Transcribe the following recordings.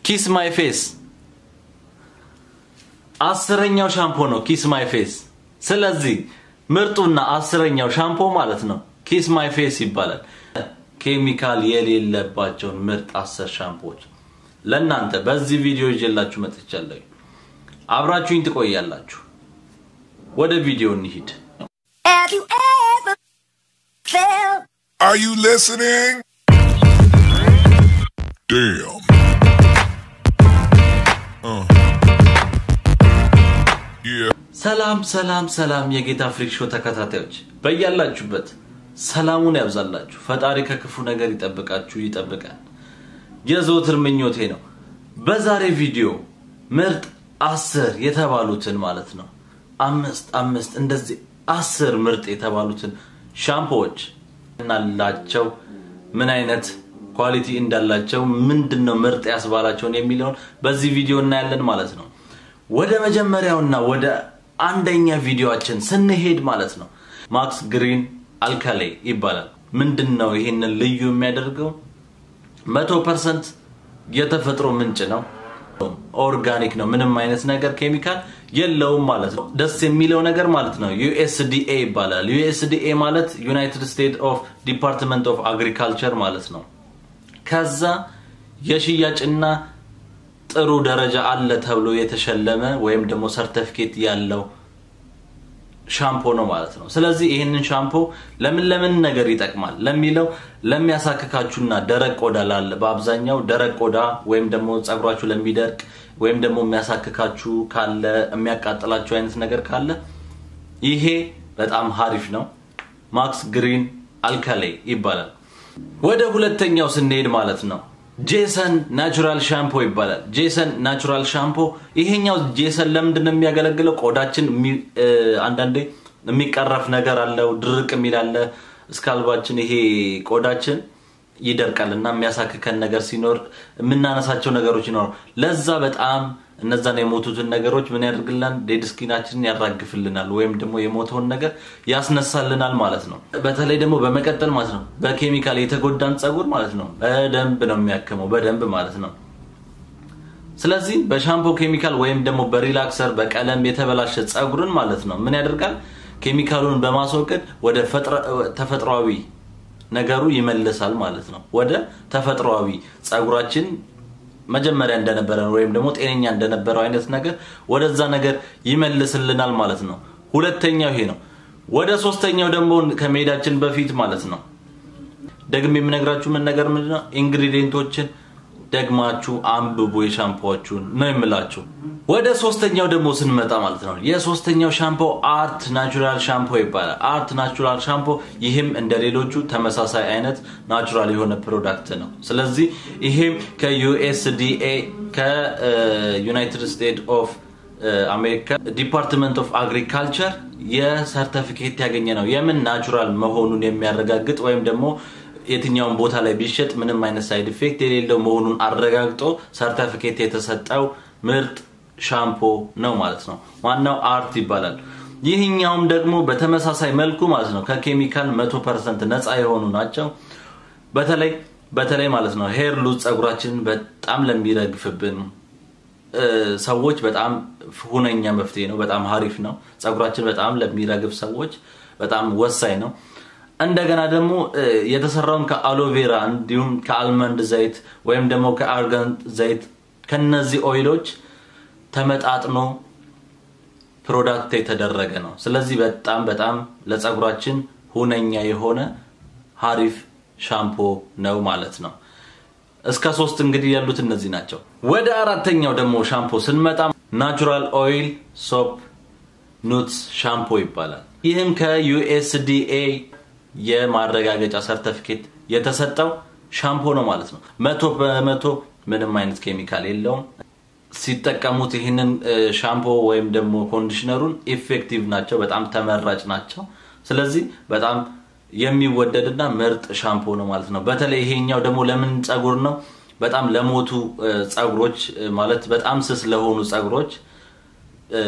ኪስ ማይ ፌስ አስረኛው ሻምፖ ነው ኪስ ማይ ፌስ። ስለዚህ ምርጡና አስረኛው ሻምፖ ማለት ነው ኪስ ማይ ፌስ ይባላል። ኬሚካል የሌለባቸውን ምርጥ አስር ሻምፖዎች ለእናንተ በዚህ ቪዲዮ ይዤላችሁ መጥቻለሁ። አብራችሁኝ ትቆያላችሁ። ወደ ቪዲዮ እንሂድ። Have you ever felt Are you listening? Damn. Uh. Yeah. ሰላም ሰላም ሰላም የጌታ ፍሪክ ሾው ተከታታዮች በያላችሁበት ሰላሙን ያብዛላችሁ። ፈጣሪ ከክፉ ነገር ይጠብቃችሁ ይጠብቃል። የዘወትር ምኞቴ ነው። በዛሬ ቪዲዮ ምርጥ አስር የተባሉትን ማለት ነው አምስት አምስት እንደዚህ አስር ምርጥ የተባሉትን ሻምፖዎች እናላቸው ምን አይነት ኳሊቲ እንዳላቸው ምንድን ነው ምርጥ ያስባላቸውን የሚለውን በዚህ ቪዲዮ እናያለን ማለት ነው። ወደ መጀመሪያውና ወደ አንደኛ ቪዲዮአችን ስንሄድ ማለት ነው ማክስ ግሪን አልካሌ ይባላል። ምንድን ነው ይህንን ልዩ የሚያደርገው? መቶ ፐርሰንት የተፈጥሮ ምንጭ ነው። ኦርጋኒክ ነው። ምንም አይነት ነገር ኬሚካል የለውም ማለት ነው። ደስ የሚለው ነገር ማለት ነው ዩኤስዲኤ ይባላል። ዩኤስዲኤ ማለት ዩናይትድ ስቴትስ ኦፍ ዲፓርትመንት ኦፍ አግሪካልቸር ማለት ነው። ከዛ የሽያጭና ጥሩ ደረጃ አለ ተብሎ የተሸለመ ወይም ደግሞ ሰርተፊኬት ያለው ሻምፖ ነው ማለት ነው። ስለዚህ ይህንን ሻምፖ ለምን ለምን ነገር ይጠቅማል ለሚለው ለሚያሳክካችሁና ደረቅ ቆዳ ላለ በአብዛኛው ደረቅ ቆዳ ወይም ደግሞ ጸጉራችሁ ለሚደርቅ ወይም ደግሞ የሚያሳክካችሁ ካለ የሚያቃጥላችሁ አይነት ነገር ካለ ይሄ በጣም ሀሪፍ ነው። ማክስ ግሪን አልካሌ ይባላል። ወደ ሁለተኛው ስንሄድ ማለት ነው ጄሰን ናቹራል ሻምፖ ይባላል። ጄሰን ናቹራል ሻምፖ ይሄኛው ጄሰን ለምንድን ነው የሚያገለግለው? ቆዳችን የሚ- እ፣ አንዳንዴ የሚቀረፍ ነገር አለው፣ ድርቅ የሚል አለ። እስካልባችን ይሄ ቆዳችን ይደርቃል እና የሚያሳክከን ነገር ሲኖር የምናነሳቸው ነገሮች ይኖራል። ለዛ በጣም እነዛን የሞቱትን ነገሮች ምን ያደርግልናል? ዴድ ስኪናችንን ያራግፍልናል ወይም ደግሞ የሞተውን ነገር ያስነሳልናል ማለት ነው። በተለይ ደግሞ በመቀጠል ማለት ነው በኬሚካል የተጎዳን ጸጉር ማለት ነው በደንብ ነው የሚያክመው በደንብ ማለት ነው። ስለዚህ በሻምፖ ኬሚካል ወይም ደግሞ በሪላክሰር በቀለም የተበላሸ ጸጉርን ማለት ነው ምን ያደርጋል? ኬሚካሉን በማስወገድ ወደ ፈጥረ- ተፈጥሯዊ ነገሩ ይመልሳል ማለት ነው። ወደ ተፈጥሯዊ ጸጉራችን መጀመሪያ እንደነበረ ወይም ደግሞ ጤነኛ እንደነበረው አይነት ነገር ወደዛ ነገር ይመልስልናል ማለት ነው። ሁለተኛው ይሄ ነው። ወደ ሶስተኛው ደግሞ ከመሄዳችን በፊት ማለት ነው ደግሜ የምነግራችሁ ምን ነገር ምንድን ነው ኢንግሪዲየንቶችን ደግማችሁ አንብቡ የሻምፖዎቹን ነው የምላችሁ። ወደ ሶስተኛው ደግሞ ስንመጣ ማለት ነው የሶስተኛው ሻምፖ አርት ናቹራል ሻምፖ ይባላል። አርት ናቹራል ሻምፖ ይህም እንደ ሌሎቹ ተመሳሳይ አይነት ናቹራል የሆነ ፕሮዳክት ነው። ስለዚህ ይሄም ከዩኤስዲኤ ከዩናይትድ ስቴትስ ኦፍ አሜሪካ ዲፓርትመንት ኦፍ አግሪካልቸር የሰርተፊኬት ያገኘ ነው። የምን ናቹራል መሆኑን የሚያረጋግጥ ወይም ደግሞ የትኛውን ቦታ ላይ ቢሸጥ ምንም አይነት ሳይድ ኢፌክት የሌለው መሆኑን አረጋግጦ ሰርተፊኬት የተሰጠው ምርጥ ሻምፖ ነው ማለት ነው። ዋናው አርት ይባላል። ይህኛውም ደግሞ በተመሳሳይ መልኩ ማለት ነው ከኬሚካል መቶ ፐርሰንት ነፃ የሆኑ ናቸው። በተለይ በተለይ ማለት ነው ሄር ሉዝ ጸጉራችንን በጣም ለሚረግፍብን እ፣ ሰዎች በጣም ሁነኛ መፍትሄ ነው። በጣም ሀሪፍ ነው። ጸጉራችን በጣም ለሚረግፍ ሰዎች በጣም ወሳኝ ነው። እንደገና ደግሞ እ፣ የተሰራውን ከአሎቬራ እንዲሁም ከአልመንድ ዘይት ወይም ደግሞ ከአርጋን ዘይት ከነዚህ ኦይሎች ተመጣጥኖ ፕሮዳክት የተደረገ ነው። ስለዚህ በጣም በጣም ለጸጉራችን ሁነኛ የሆነ ሀሪፍ ሻምፖ ነው ማለት ነው። እስከ ሶስት እንግዲህ ያሉት እነዚህ ናቸው። ወደ አራተኛው ደግሞ ሻምፖ ስንመጣ ናቹራል ኦይል ሶፕ ኑትስ ሻምፖ ይባላል። ይህም ከዩኤስዲኤ የማረጋገጫ ሰርተፊኬት የተሰጠው ሻምፖ ነው ማለት ነው። መቶ በመቶ ምንም አይነት ኬሚካል የለውም። ሲጠቀሙት ይህንን እ፣ ሻምፖ ወይም ደግሞ ኮንዲሽነሩን ኢፌክቲቭ ናቸው፣ በጣም ተመራጭ ናቸው። ስለዚህ በጣም የሚወደድና ምርጥ ሻምፖ ነው ማለት ነው። በተለይ ይሄኛው ደግሞ ለምን ጸጉር ነው? በጣም ለሞቱ እ፣ ጸጉሮች እ፣ ማለት በጣም ስስ ለሆኑ ጸጉሮች እ፣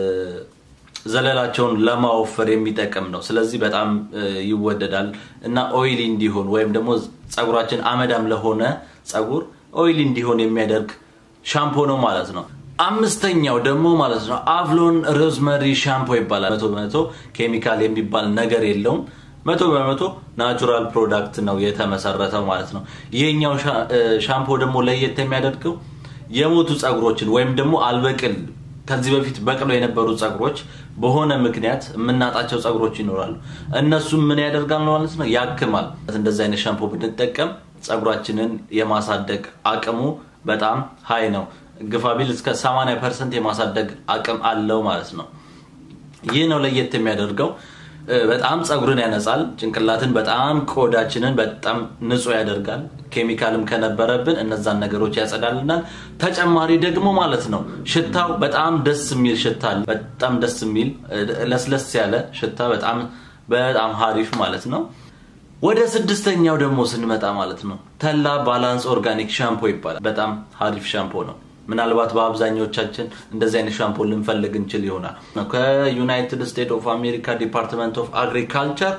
ዘለላቸውን ለማወፈር የሚጠቅም ነው። ስለዚህ በጣም እ፣ ይወደዳል እና ኦይሊ እንዲሆን ወይም ደግሞ ጸጉራችን አመዳም ለሆነ ጸጉር ኦይሊ እንዲሆን የሚያደርግ ሻምፖ ነው ማለት ነው። አምስተኛው ደግሞ ማለት ነው አቭሎን ሮዝመሪ ሻምፖ ይባላል። መቶ በመቶ ኬሚካል የሚባል ነገር የለውም። መቶ በመቶ ናቹራል ፕሮዳክት ነው የተመሰረተው ማለት ነው። ይሄኛው ሻምፖ ደግሞ ለየት የሚያደርገው የሞቱ ጸጉሮችን ወይም ደግሞ አልበቅል ከዚህ በፊት በቅሎ የነበሩ ጸጉሮች በሆነ ምክንያት የምናጣቸው ጸጉሮች ይኖራሉ። እነሱም ምን ያደርጋል ማለት ነው ያክማል። እንደዚህ አይነት ሻምፖ ብንጠቀም ጸጉራችንን የማሳደግ አቅሙ በጣም ሀይ ነው። ግፋቢል እስከ 80 ፐርሰንት የማሳደግ አቅም አለው ማለት ነው። ይህ ነው ለየት የሚያደርገው። በጣም ጸጉርን ያነጻል፣ ጭንቅላትን በጣም ቆዳችንን በጣም ንጹህ ያደርጋል። ኬሚካልም ከነበረብን እነዛን ነገሮች ያጸዳልናል። ተጨማሪ ደግሞ ማለት ነው ሽታው በጣም ደስ የሚል ሽታ አለ። በጣም ደስ የሚል ለስለስ ያለ ሽታ በጣም በጣም ሀሪፍ ማለት ነው። ወደ ስድስተኛው ደግሞ ስንመጣ ማለት ነው ተላ ባላንስ ኦርጋኒክ ሻምፖ ይባላል። በጣም ሀሪፍ ሻምፖ ነው። ምናልባት በአብዛኞቻችን እንደዚህ አይነት ሻምፖ ልንፈልግ እንችል ይሆናል። ከዩናይትድ ስቴትስ ኦፍ አሜሪካ ዲፓርትመንት ኦፍ አግሪካልቸር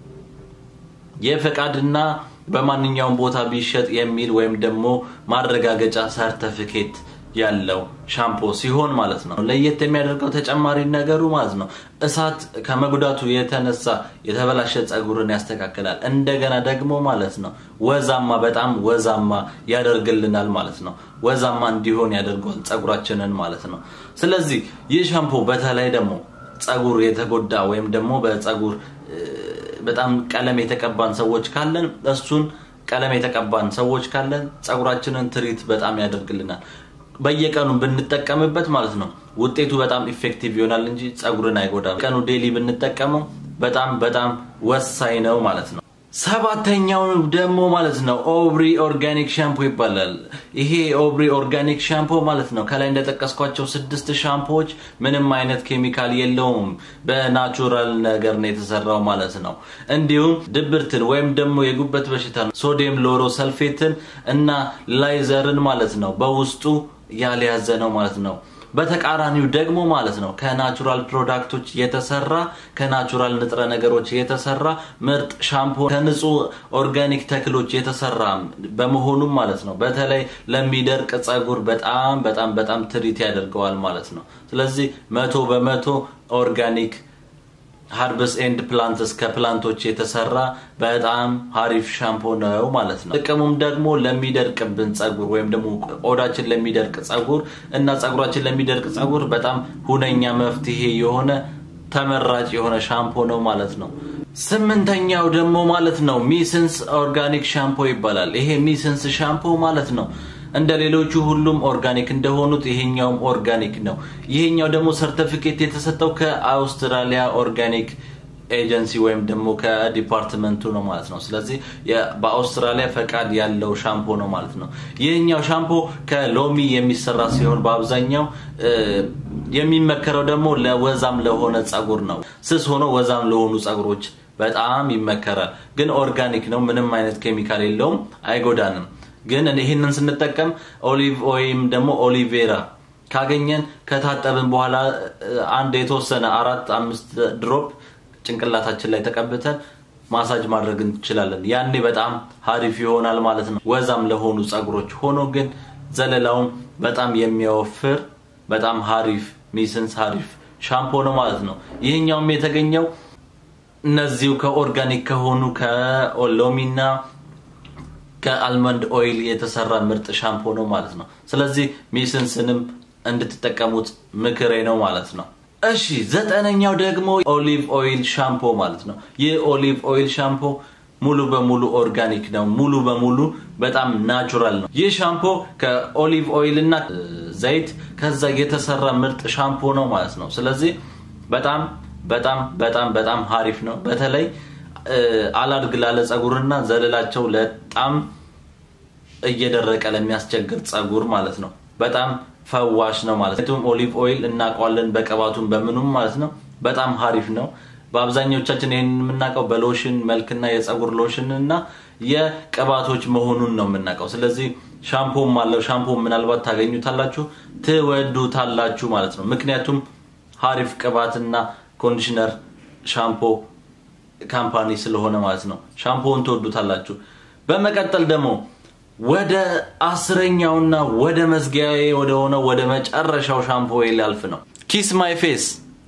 የፈቃድና በማንኛውም ቦታ ቢሸጥ የሚል ወይም ደግሞ ማረጋገጫ ሰርተፊኬት ያለው ሻምፖ ሲሆን ማለት ነው። ለየት የሚያደርገው ተጨማሪ ነገሩ ማለት ነው እሳት ከመጉዳቱ የተነሳ የተበላሸ ጸጉርን ያስተካክላል። እንደገና ደግሞ ማለት ነው ወዛማ በጣም ወዛማ ያደርግልናል ማለት ነው። ወዛማ እንዲሆን ያደርገዋል ጸጉራችንን ማለት ነው። ስለዚህ ይህ ሻምፖ በተለይ ደግሞ ጸጉር የተጎዳ ወይም ደግሞ በጸጉር በጣም ቀለም የተቀባን ሰዎች ካለን እሱን ቀለም የተቀባን ሰዎች ካለን ጸጉራችንን ትሪት በጣም ያደርግልናል። በየቀኑ ብንጠቀምበት ማለት ነው ውጤቱ በጣም ኢፌክቲቭ ይሆናል እንጂ ጸጉርን አይጎዳም። ቀኑ ዴሊ ብንጠቀመው በጣም በጣም ወሳኝ ነው ማለት ነው። ሰባተኛው ደግሞ ማለት ነው ኦብሪ ኦርጋኒክ ሻምፖ ይባላል። ይሄ ኦብሪ ኦርጋኒክ ሻምፖ ማለት ነው ከላይ እንደጠቀስኳቸው ስድስት ሻምፖዎች ምንም አይነት ኬሚካል የለውም። በናቹራል ነገር ነው የተሰራው ማለት ነው። እንዲሁም ድብርትን ወይም ደግሞ የጉበት በሽታ ሶዲየም ሎሮ ሰልፌትን እና ላይዘርን ማለት ነው በውስጡ ያልያዘ ነው ማለት ነው። በተቃራኒው ደግሞ ማለት ነው ከናቹራል ፕሮዳክቶች የተሰራ ከናቹራል ንጥረ ነገሮች የተሰራ ምርጥ ሻምፖ ከንጹህ ኦርጋኒክ ተክሎች የተሰራ በመሆኑም ማለት ነው በተለይ ለሚደርቅ ጸጉር በጣም በጣም በጣም ትሪት ያደርገዋል ማለት ነው። ስለዚህ መቶ በመቶ ኦርጋኒክ ሀርብስ ኤንድ ፕላንትስ ከፕላንቶች የተሰራ በጣም ሀሪፍ ሻምፖ ነው ማለት ነው። ጥቅሙም ደግሞ ለሚደርቅብን ጸጉር ወይም ደግሞ ቆዳችን ለሚደርቅ ጸጉር እና ጸጉራችን ለሚደርቅ ጸጉር በጣም ሁነኛ መፍትሄ የሆነ ተመራጭ የሆነ ሻምፖ ነው ማለት ነው። ስምንተኛው ደግሞ ማለት ነው ሚስንስ ኦርጋኒክ ሻምፖ ይባላል። ይሄ ሚስንስ ሻምፖ ማለት ነው እንደ ሌሎቹ ሁሉም ኦርጋኒክ እንደሆኑት ይሄኛውም ኦርጋኒክ ነው። ይሄኛው ደግሞ ሰርተፊኬት የተሰጠው ከአውስትራሊያ ኦርጋኒክ ኤጀንሲ ወይም ደግሞ ከዲፓርትመንቱ ነው ማለት ነው። ስለዚህ በአውስትራሊያ ፈቃድ ያለው ሻምፖ ነው ማለት ነው። ይህኛው ሻምፖ ከሎሚ የሚሰራ ሲሆን በአብዛኛው የሚመከረው ደግሞ ለወዛም ለሆነ ጸጉር ነው። ስስ ሆኖ ወዛም ለሆኑ ጸጉሮች በጣም ይመከራል። ግን ኦርጋኒክ ነው፣ ምንም አይነት ኬሚካል የለውም፣ አይጎዳንም። ግን ይህንን ስንጠቀም ኦሊቭ ወይም ደግሞ ኦሊቬራ ካገኘን ከታጠብን በኋላ አንድ የተወሰነ አራት አምስት ድሮፕ ጭንቅላታችን ላይ ተቀብተን ማሳጅ ማድረግ እንችላለን። ያኔ በጣም ሀሪፍ ይሆናል ማለት ነው፣ ወዛም ለሆኑ ጸጉሮች። ሆኖ ግን ዘለላውም በጣም የሚያወፍር በጣም ሀሪፍ ሚስንስ ሀሪፍ ሻምፖ ነው ማለት ነው። ይህኛውም የተገኘው እነዚሁ ከኦርጋኒክ ከሆኑ ከሎሚና ከአልመንድ ኦይል የተሰራ ምርጥ ሻምፖ ነው ማለት ነው። ስለዚህ ሚስንስንም እንድትጠቀሙት ምክሬ ነው ማለት ነው። እሺ ዘጠነኛው ደግሞ ኦሊቭ ኦይል ሻምፖ ማለት ነው። ይህ ኦሊቭ ኦይል ሻምፖ ሙሉ በሙሉ ኦርጋኒክ ነው። ሙሉ በሙሉ በጣም ናቹራል ነው። ይህ ሻምፖ ከኦሊቭ ኦይል እና ዘይት ከዛ የተሰራ ምርጥ ሻምፖ ነው ማለት ነው። ስለዚህ በጣም በጣም በጣም በጣም ሀሪፍ ነው። በተለይ አላድግ ላለ ጸጉርና ዘለላቸው በጣም እየደረቀ ለሚያስቸግር ጸጉር ማለት ነው። በጣም ፈዋሽ ነው ማለት ነው። ኦሊቭ ኦይል እናውቀዋለን በቅባቱም በምኑም ማለት ነው። በጣም ሀሪፍ ነው። በአብዛኞቻችን ይህን የምናውቀው በሎሽን መልክና የጸጉር ሎሽን እና የቅባቶች መሆኑን ነው የምናውቀው። ስለዚህ ሻምፖም አለው። ሻምፖ ምናልባት ታገኙታላችሁ፣ ትወዱታላችሁ ማለት ነው። ምክንያቱም ሀሪፍ ቅባትና ኮንዲሽነር ሻምፖ ካምፓኒ ስለሆነ ማለት ነው። ሻምፖውን ትወዱታላችሁ። በመቀጠል ደግሞ ወደ አስረኛውና ወደ መዝጊያዬ ወደ ሆነው ወደ መጨረሻው ሻምፖ ሊያልፍ ነው። ኪስ ማይ ፌስ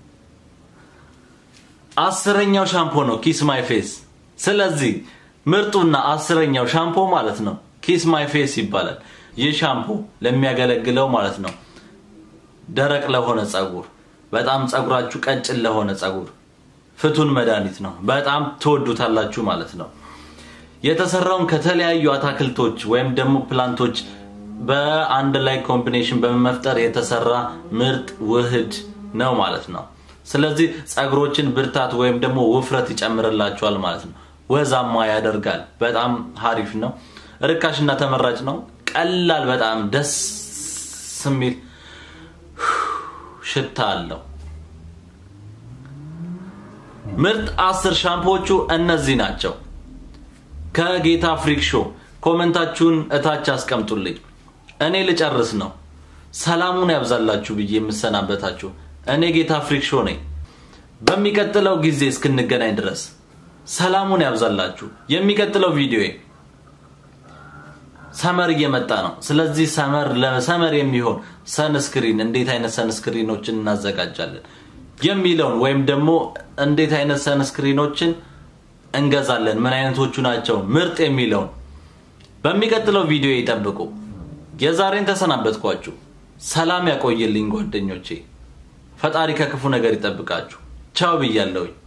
አስረኛው ሻምፖ ነው ኪስ ማይ ፌስ። ስለዚህ ምርጡና አስረኛው ሻምፖ ማለት ነው ኪስ ማይ ፌስ ይባላል። ይህ ሻምፖ ለሚያገለግለው ማለት ነው ደረቅ ለሆነ ጸጉር፣ በጣም ጸጉራችሁ ቀጭን ለሆነ ጸጉር ፍቱን መድኃኒት ነው። በጣም ትወዱታላችሁ ማለት ነው። የተሰራውን ከተለያዩ አታክልቶች ወይም ደግሞ ፕላንቶች በአንድ ላይ ኮምቢኔሽን በመፍጠር የተሰራ ምርጥ ውህድ ነው ማለት ነው። ስለዚህ ጸጉሮችን ብርታት ወይም ደግሞ ውፍረት ይጨምርላቸዋል ማለት ነው። ወዛማ ያደርጋል። በጣም ሀሪፍ ነው። ርካሽና ተመራጭ ነው። ቀላል፣ በጣም ደስ የሚል ሽታ አለው። ምርጥ አስር ሻምፖዎቹ እነዚህ ናቸው። ከጌታ ፍሪክ ሾው ኮመንታችሁን እታች አስቀምጡልኝ። እኔ ልጨርስ ነው። ሰላሙን ያብዛላችሁ ብዬ የምሰናበታችሁ እኔ ጌታ ፍሪክ ሾው ነኝ። በሚቀጥለው ጊዜ እስክንገናኝ ድረስ ሰላሙን ያብዛላችሁ። የሚቀጥለው ቪዲዮ ሰመር እየመጣ ነው። ስለዚህ ሰመር ለሰመር የሚሆን ሰንስክሪን እንዴት አይነት ሰንስክሪኖችን እናዘጋጃለን የሚለውን ወይም ደግሞ እንዴት አይነት ሰንስክሪኖችን እንገዛለን፣ ምን አይነቶቹ ናቸው ምርጥ የሚለውን በሚቀጥለው ቪዲዮ ይጠብቁ። የዛሬን ተሰናበትኳችሁ። ሰላም ያቆየልኝ ጓደኞቼ። ፈጣሪ ከክፉ ነገር ይጠብቃችሁ። ቻው ብያለሁኝ።